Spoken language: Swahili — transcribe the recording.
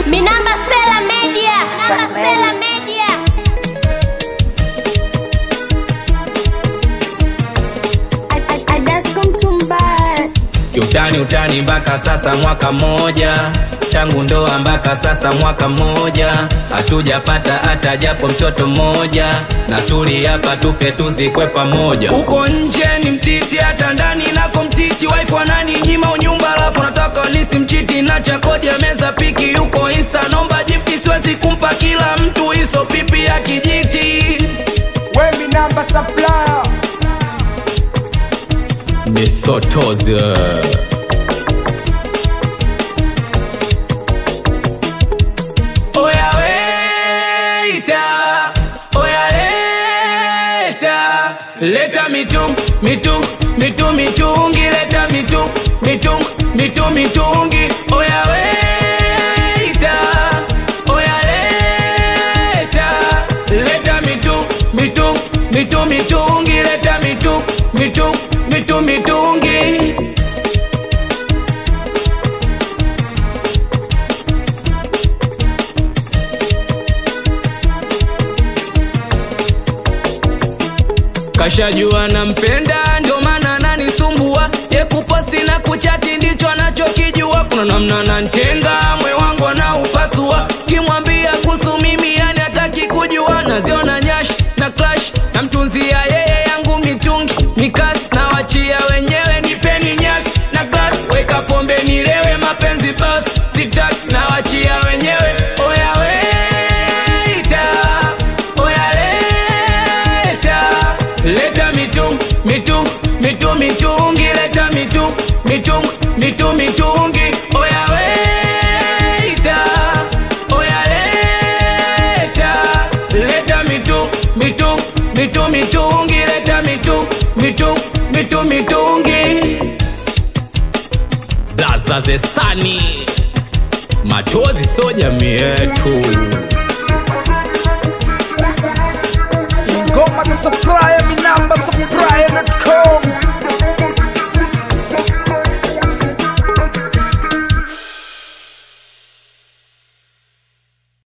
Minamba Sela Media. Minamba Sela Media. Utani utani mpaka sasa mwaka mmoja tangu ndoa mpaka sasa mwaka mmoja hatujapata hata japo mtoto mmoja na tuli hapa tufe tuzikwe pamoja uko nje ni mtiti hata ndani nako mtiti wife anani nyima unyumba alafu nataka nisimchiti na cha kodi ya meza piki yuko insta nomba jifti siwezi kumpa kila mtu hizo pipi ya kijiti Wemi namba supplier misotozi Oya weita, oya leta, leta mitung, mitung, mitung, mitungi, leta mitung, mitung, mitung, mitungi. Oya weita, oya leta, leta mitung, mitung, mitung, mitungi, leta mitung, mitung, mitung, mitungi. kashajua nampenda ndio maana ananisumbua ye kuposti na kuchati ndicho anachokijua kuna namna nantenga mwe wangu anaupasua kimwambia kuhusu mimi yani hataki kujua naziona nyash na clash namtunzia yeye yangu mitungi mikasi na wachia wenyewe nipeni nyasi na glas weka pombe nilewe mapenzi bas sitaki na wachia wenyewe oya weita oya leta leta mitung mitung mitung mitungi leta mitung mitung mitung mitungi oya weita oya leta leta mitung mitung mitung mitungi leta mitung mitung mitung mitungi blaza zesani machozi so jamii yetu Ingoma the supplier